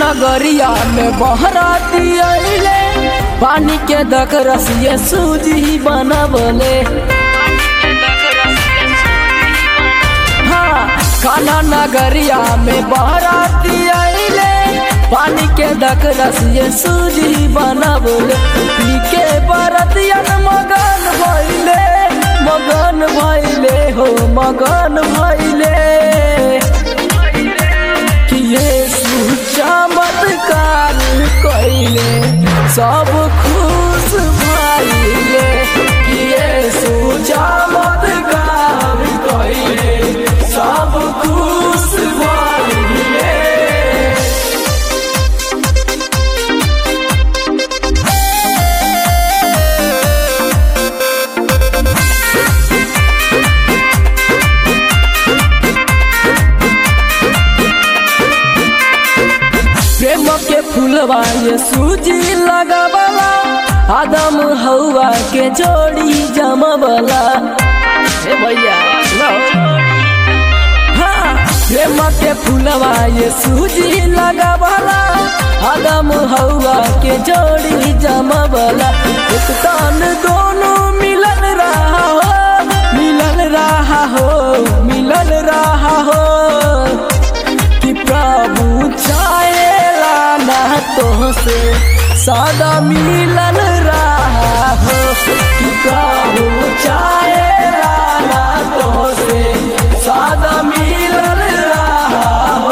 नगरिया में बहराती अइले पानी के दक रसिए सूजी बनबले हाँ खाना नगरिया में बहराती अइले पानी के दक रसिए सूजी बनबले पी के बरतियन मगन भइले मगन भइले हो मगन भइले कि यीशु चमत्कार कइले सब खुश भइले कि यीशु चमत्कार कइले सब खुश भइले प्रेम के फूलवा ये सूजी लगावला आदम हवा के जोड़ी जमवला ए भैया लो हाँ प्रेम के फूलवा ये सूजी लगावला आदम हवा के जोड़ी जमवला एक तन दोनों मिलन रहा हो मिलन रहा हो मिलन रहा हो कि प्रभु चाहेला ना तो से सादा मिलन रहा हो कि प्रभु चाहेला ना तो से सादा मिलन रहा हो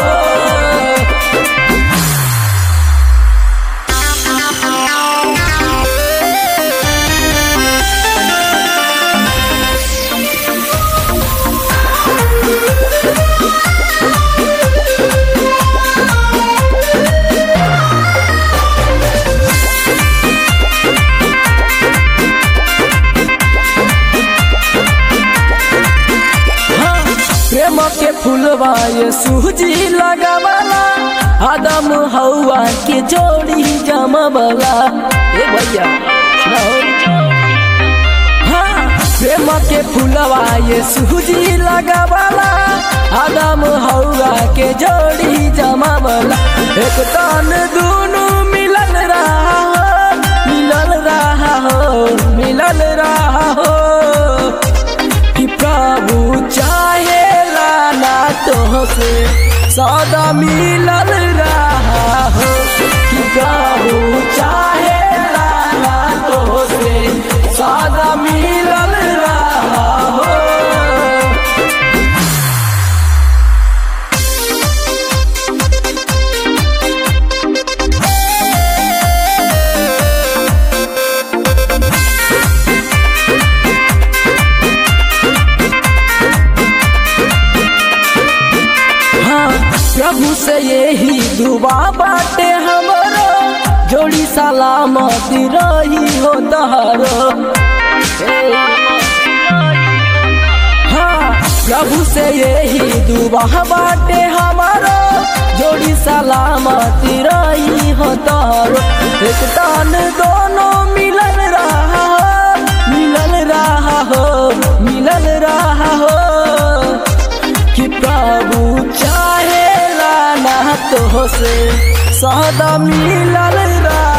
प्रेम के फूलवा ये सूजी लगावला आदम हवा के जोड़ी जमवला ए भैया सुनाओ हाँ प्रेम के फूलवा ये सूजी लगावला आदम हवा के जोड़ी जमवला एक तन दोनों मिलन रहा हो मिलन रहा हो मिलन रहा हो कि प्रभु चाहेला ना तो से सदा मिलल रहा हो कि प्रभु चाहेला ना तो से सदा मिलल रहा हो हाँ प्रभु से यही दुआ बाटे हमरो जोड़ी सलामती रही हो तहरो हाँ प्रभु से यही दुआ बाटे हमारो जोड़ी सलामती रही हो तहरो एक तन दोनों मिलन रहा हो मिलन रहा हो मिलन रहा हो कि प्रभु चाहेला ना तो से सदा मिलल रहा